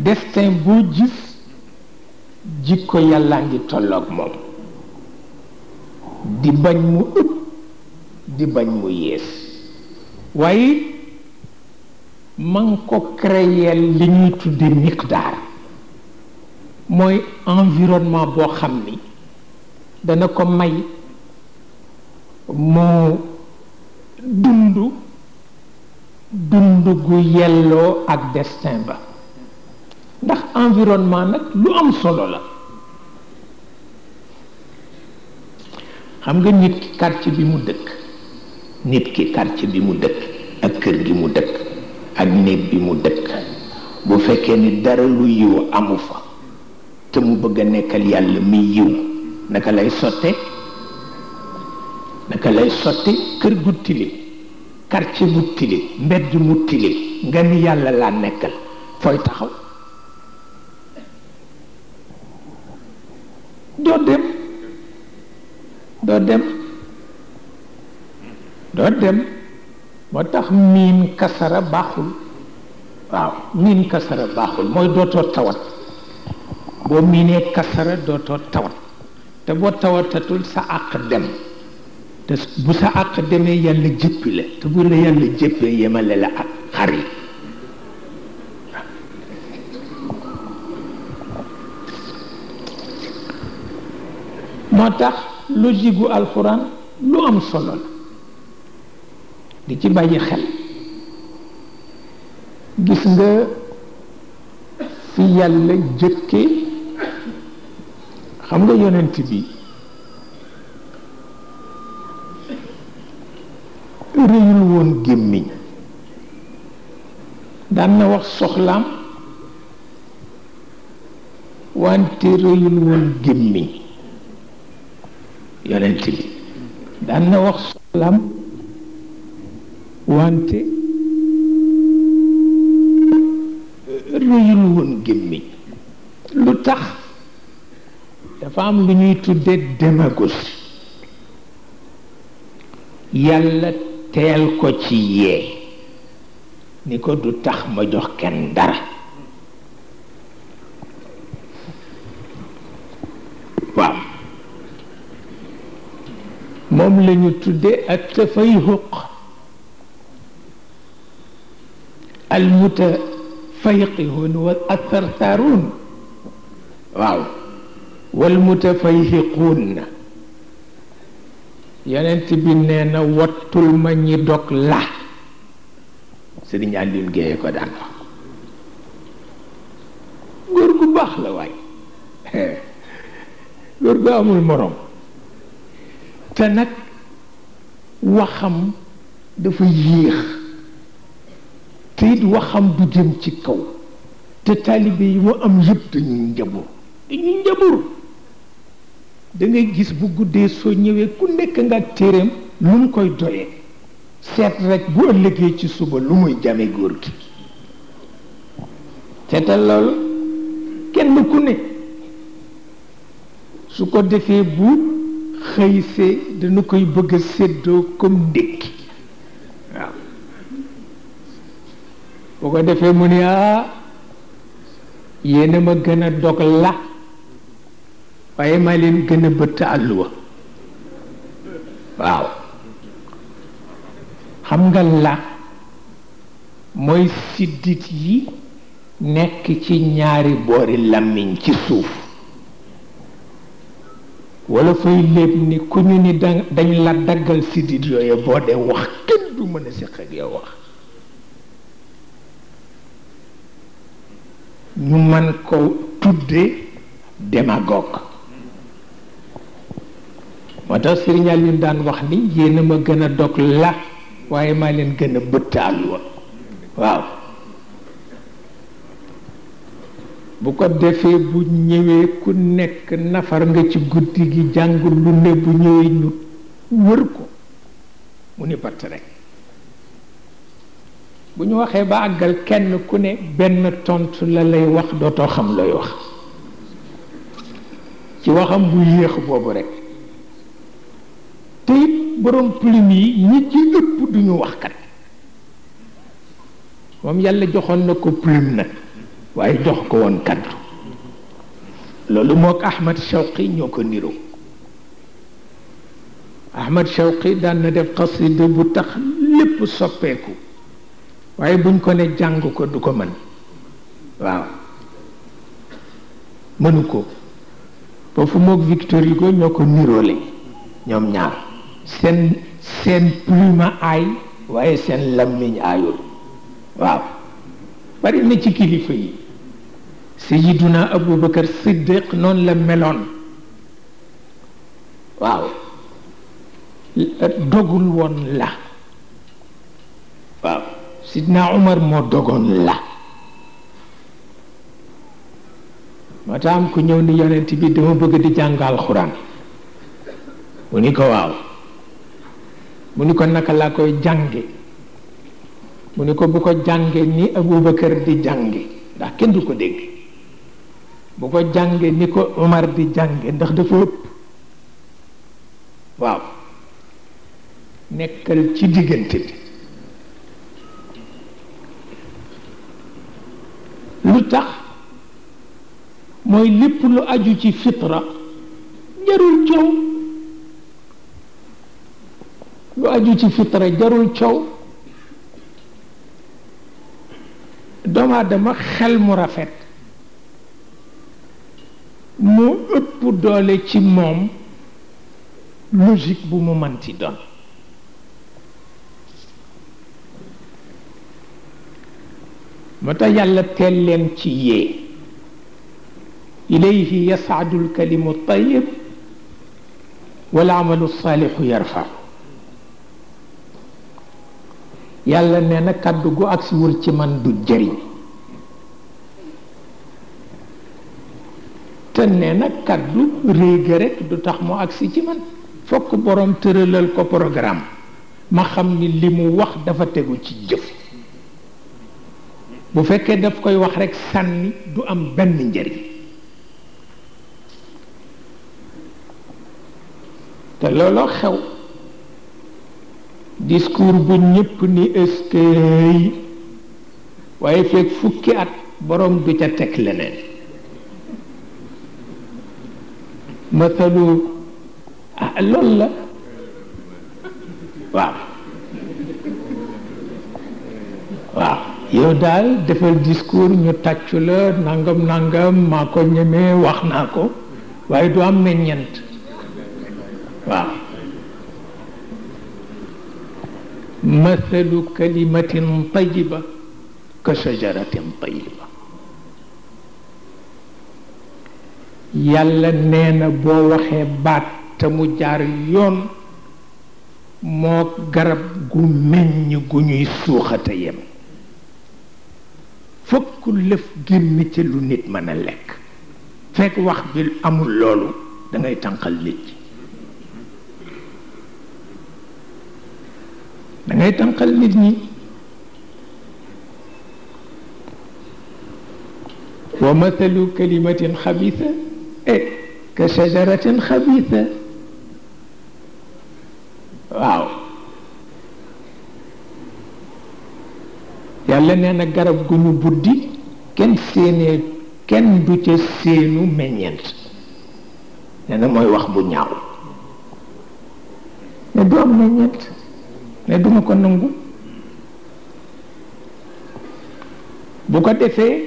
destin boo gis jikko yàllaa ngi tolloog moom di bañ mu ëpp di bañ mu yées waaye man ko créer li ñuy tudde miqdaar mooy environnement boo xam ni dana ko may mu dund dund gu yelloo ak destin ba ndax environnement nag lu am solo la xam nga nit ki quartier bi mu dëkk nit ki quartier bi mu dëkk ak kër gi mu dëkk ak néeg bi mu dëkk bu fekkee ni dara lu yiw amu fa te mu bëgg a nekkal yàlla mi yiw naka lay sotte naka lay sotte kër gu tilim quartier bu tilim mbedd mu tilim nga ni yàlla laa nekkal fooy taxaw doo dem doo dem doo dem moo tax miin kasara baaxul waaw miin kasara baaxul mooy dootoo tawat boo miinee kasara dootoo tawat te boo tawatatul sa àq dem te bu sa àq demee yàlla jëppi la te bu la yàlla jëppee yemale la ak xar yi moo tax logique gu alxuraan lu am solo la di ci bàyyi xel gis nga fi yàlla jëkke xam nga yonent bi réyul woon gémmiñ daan na wax soxlaam wante réyul woon gémmiñ yonent bi daan na wax soxlaam wante réyul woon gémmiñ lu tax dafa am lu ñuy tudde démagogie yàlla teel ko ci yee ni ko du tax ma jox kenn dara waaw moom la ñu tudde ak tafayhuq al mutafayqihun wa athartharun waaw wal mutafayhiqun yonent bi nee na wattul ma ñi dog la sëriñ Alioune Guèye ko daan wax góor gu baax la waay góor gu amul morom te nag waxam dafa yéex te it waxam du jëm ci kaw te taalibe yi mu am yëpp dañuy njabur dañuy njabur da ngay gis bu guddee soo ñëwee ku nekk nga téereem lu mu koy doyee seet rek bu ëllëgee ci suba lu muy jame góor gi seetal loolu kenn ku ne su ko defee bu xëysee dana koy bëgg a séddoo comme ndékki waaw bu ko defee mu ne ah yéena ma gën a dog la waaye maa leen gën a bëtt àlluwa waaw xam nga la mooy siddit yi nekk ci ñaari boori làmmiñ ci suuf wala fay léeb ni ku ñu ni dañ la daggal siddit yooyu boo dee wax kenn du mën a séq ak yow wax ñu man ko tudde démagogue moo tax Sëriñ Aliou daan wax ni yéen a ma gën a dog la waaye maa leen gën a bëtt àlluwa waaw bu ko defee bu ñëwee ku nekk nafar nga ci guddi gi jàng lu ne bu ñëwee ñu wër ko mu ni patt rek bu ñu waxee ba àggal kenn ku ne benn tontu la lay wax dootoo xam looy wax ci waxam bu yéex boobu rek te it borom plume yi ñi ci ëpp duñu wax kat moom yàlla joxoon na ko plume nag waaye jox ko woon kaddu loolu mook Ahmad Shawqi ñoo ko niroo Ahmad Shawqi daan na def xasida bu tax lépp soppeeku waaye buñ ko ne jàng ko du ko mën waaw mënu ko foofu mook Victor Hugo ñoo ko niroole ñoom ñaar seen seen plume aay waaye seen lammiñ aayul waaw bari na ci kilifa yi sayiduna abubakar siddiq noonu la meloon waaw dogul woon la waaw sidna umar moo dogoon la moo tax am ku ñëw ni yonent bi dama bëgg di jàng alxuraan mu ni ko waaw mu ni ko naka laa koy jànge mu ni ko bu ko jànge ni abubakar di jànge ndax kenn du ko dégg bu ko jànge ni ko Omar di jànge ndax dafa ëpp waaw nekkal ci diggante bi lu tax mooy lépp lu aju ci fitra jarul coow lu aju ci fitra jarul coow doomu aadama xel mu rafet moo ëpp doole ci moom logique bu mu manti doon moo tax yàlla teel leen ci yee ilayhi yasaadu alkalimu tayib wal amalu saalixu yarfa yàlla nee na kàddu gu agsiwul ci man du jëriñ te nee na kàddu réega rek du tax mu agsi ci man fokk borom tëralal ko programme ma xam ni li mu wax dafa tegu ci jëf bu fekkee daf koy wax rek sànni du am benn njëriñ te looloo xew discours bu ñëpp ni eskay waaye fekk fukki at borom du ca teg leneen mathalu ah loolu la waaw waaw yow daal defal discours ñu tàccu la nangam nangam maa ko ñemee wax naa ko waaye du am meññent waaw mathalu kalimatin tayiba ka shajaratin tayiba yàlla nee na boo waxee baat te mu jaar yoon moo garab gu meññ gu ñuy suuxate yem fokk lëf génn ci lu nit mën a lekk fekk wax bi amul loolu da ngay tànqal nit ñi da ngay tànqal nit ñi wa mathalu kalimatin xabisa e ka shajaratin xabisa waaw yàlla nee na garab gu ñu buddi kenn séenee kenn du ca séenu meññeent nee na mooy wax bu ñaaw ne du am meññeent ne duma ko nangu bu ko defee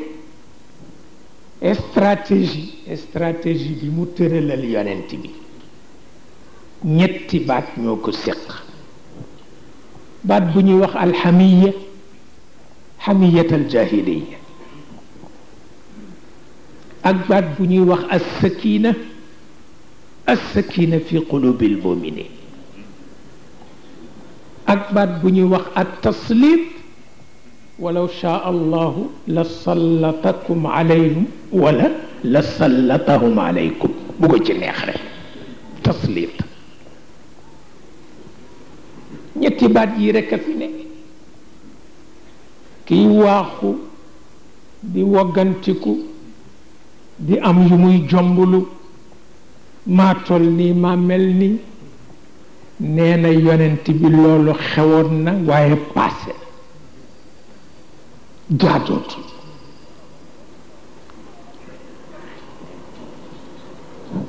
stratégie stratégie bi mu tëralal yonent bi ñetti baat ñoo ko séq baat bu ñuy wax alxamiya xamiyat aljahiliya ak baat bu ñuy wax alsakina alsakina fi qulubi almuminin ak baat bu ñuy wax altaslit walaw shaa allahu la sallatakum alayhim wala la sallatahum alaykum bu ko ci neex rek taslit ñetti baat yi rek a fi ne kiy waaxu di woggantiku di am yu muy jombulu maa tol nii maa mel nii nee na yonent bi loolu xewoon na waaye passé jaadootu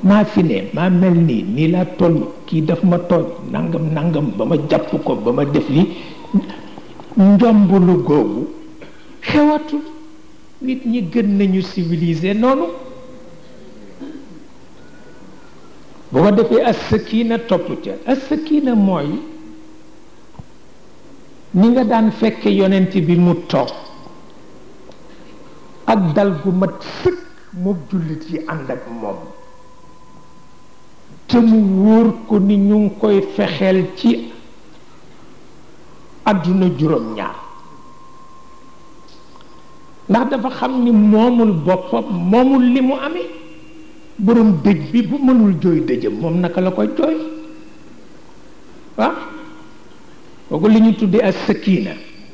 maa fi ne maa mel nii nii laa toll kii daf ma tooñ nangam nangam ba ma jàpp ko ba ma def li njombulu googu xewatul nit ñi gën nañu civilisé noonu bu ko defee as sakina topp ca as sakina mooy ni nga daan fekke yonent bi mu toog ak dal gu mat sëkk mook jullit yi ànd ak moom te mu wóor ko ni ñu ngi koy fexeel ci àdduna juróom-ñaar ndax dafa xam ni moomul boppam moomul li mu amee borom dëj bi bu mënul jooy dëjëm moom naka la koy jooy waaw kooku li ñu tuddee as sakina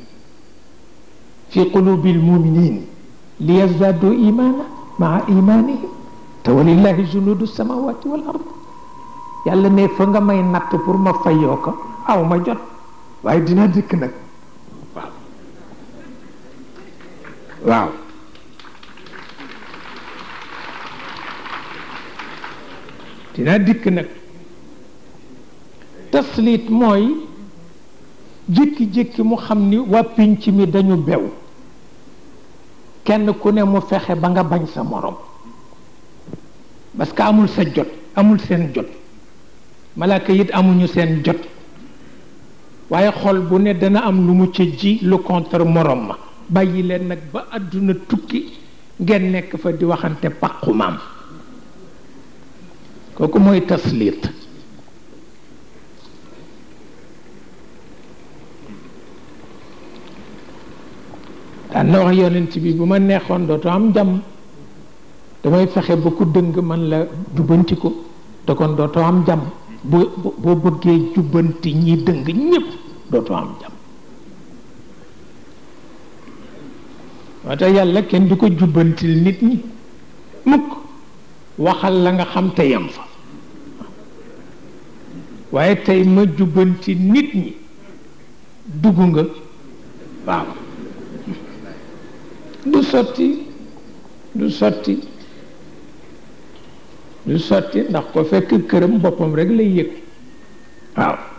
fi qulubi lmuminin li yazdaadu imaana maa imaanihim te walillahi junudu samawati wal ard yàlla ne fa nga may natt pour ma fayoo ko aw ma jot waaye dina dikk nag waaw waaw dina dikk nag taslit mooy jékki-jékki mu xam ni waa pinc mi dañu bew kenn ku ne mu fexe ba nga bañ sa morom parce que amul sa jot amul seen jot malaaka it amuñu seen jot waaye xol bu ne dana am lu mu ca ji lu contre morom ma bàyyi leen nag ba àdduna tukki ngeen nekk fa di waxante pàqu maam kooku mooy taslit daan na wax yonent bi bu ma neexoon dootoo am jàmm damay fexe ba ku dëng man la jubbanti ko te kon dootoo am jàmm boo boo bëggee jubbanti ñi dëng ñépp dootoo am jàmm moo tax yàlla kenn du ko jubbantil nit ñi mukk waxal la nga xam te yam fa waaye tey ma jubbanti nit ñi dugg nga waaw du sotti du sotti du sotti ndax ko fekk këram boppam rek lay yëg waaw